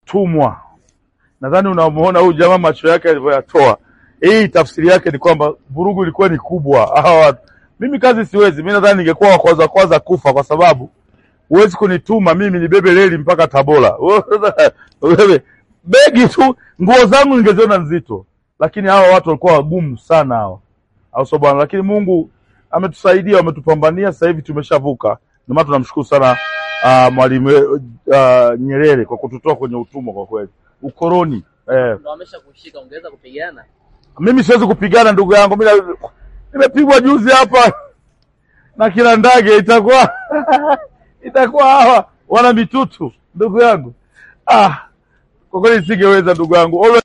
tumwa. Nadhani unamuona huyu jamaa macho yake alivyoyatoa. Hii tafsiri yake ni kwamba vurugu ilikuwa ni kubwa. Hawa watu mimi kazi siwezi. Mimi nadhani ningekuwa wa kwanza kwanza kufa, kwa sababu huwezi kunituma mimi nibebe reli mpaka Tabora. Wewe begi tu, nguo zangu ningeziona nzito, lakini hawa watu walikuwa wagumu sana hawa, au sio bwana? Lakini Mungu ametusaidia, wametupambania, sasa hivi tumeshavuka. Ndio maana tunamshukuru sana uh, Mwalimu uh, Nyerere kwa kututoa kwenye utumwa, kwa kweli ukoloni eh. Ndo wamesha kushika, ungeweza kupigana? Mimi siwezi kupigana ndugu yangu, mimi na- nimepigwa juzi hapa na kila ndage, itakuwa itakuwa hawa wana mitutu ndugu yangu. Ah, kwa kweli singeweza ndugu yangu. Always